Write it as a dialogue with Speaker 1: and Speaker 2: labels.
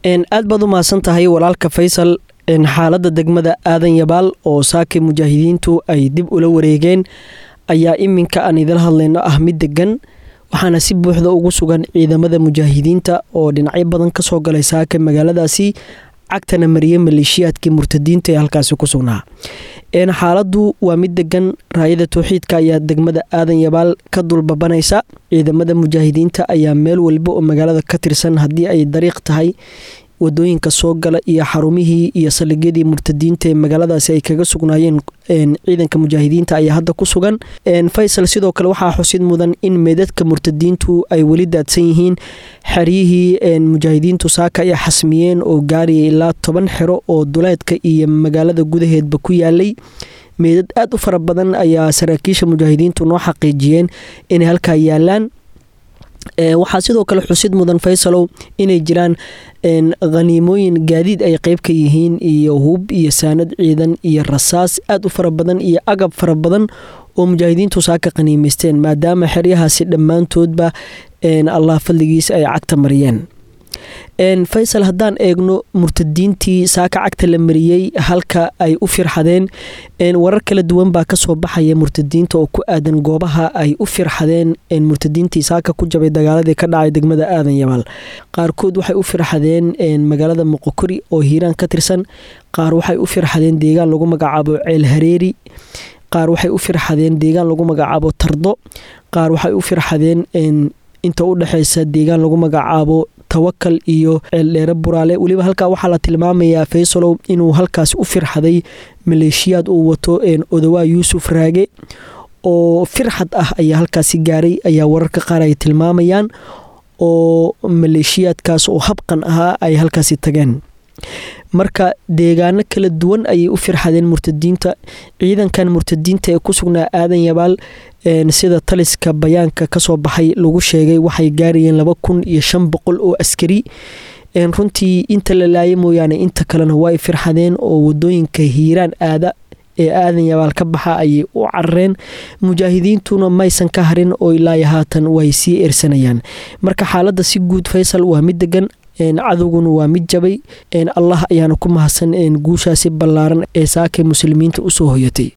Speaker 1: aad baad u mahadsan tahay walaalka faysal xaaladda degmada aadan yabaal oo saakay mujaahidiintu ay dib ula wareegeen ayaa iminka aan idila hadlayno ah mid degan waxaana si buuxda ugu sugan ciidamada mujaahidiinta oo dhinacyo badan kasoo galay saaka magaaladaasi cagtana mariye maleeshiyaadkii murtadiinta ee halkaasi ku sugnaa xaaladdu waa mid degan raayada towxiidka ayaa degmada aadan yabaal ka dulbabanaysa ciidamada mujaahidiinta ayaa meel walba oo magaalada ka tirsan haddii ay dariiq tahay wadooyinka soo gala iyo xarumihii iyo saldhigyadii murtadiinta ee magaaladaasi ay kaga sugnaayeen ciidanka mujaahidiinta ayaa hadda ku sugan faysal sidoo kale waxaa xusid mudan in meedadka murtadiintu ay weli daadsan yihiin xeryihii mujaahidiintu saaka ay xasmiyeen oo gaaraya ilaa toban xero oo duleedka iyo magaalada gudaheedba ku yaalay meedad aad u fara badan ayaa saraakiisha mujaahidiintu noo xaqiijiyeen inay halkaa yaalaan waxaa sidoo kale xusid mudan faysalow inay jiraan khaniimooyin gaadiid ay qeyb ka yihiin iyo hub iyo saanad ciidan iyo rasaas aad u fara badan iyo agab fara badan oo mujaahidiintu saaka qaniimaysteen maadaama xeryahaasi dhammaantoodba allah fadligiisa ay cagta mariyeen faysal haddaan eegno murtadiintii saaka cagta la mariyey halka ay u firxadeen warar kala duwan baa kasoo baxaya murtadiinta oo ku aadan goobaha ay u firxadeen murtadiintii saaka ku jabay dagaaladii ka dhacay degmada aadan yabaal qaarkood waxay u firxadeen magaalada moqokori oo hiiraan ka tirsan qaar waxay u firxadeen deegaan lagu magacaabo ceel hareeri qaar waxay u firxadeen deegaan lagu magacaabo tardo qaar waxay u firxadeen inta u dhexeysa deegaan lagu magacaabo tawakal iyo ceeldheere buraale weliba halkaa waxaa la tilmaamayaa faysalow inuu halkaas u firxaday maleeshiyaad uu wato odawaa yuusuf raage oo firxad ah ayaa halkaasi gaaray ayaa wararka qaar ay tilmaamayaan oo maleeshiyaadkaas oo habqan ahaa ay halkaasi tageen marka deegaano kala duwan ayay u firxadeen murtadiinta ciidankan murtadiinta ee ku sugnaa aadan yabaal sida taliska bayaanka kasoo baxay lagu sheegay waxay gaarayeen laba kun iyo shan boqol oo askari runtii inta la laaya mooyaane inta kalena way firxadeen oo wadooyinka hiiraan aada ee aadan yabaal ka baxa ayay u carareen mujaahidiintuna maysan ka harin oo ilaayo haatan way sii ersanayaan marka xaaladda si guud faysal waa mid degan cadowguna waa mid jabay allah ayaana ku mahadsan guushaasi ballaaran ee saakay muslimiinta usoo hoyatay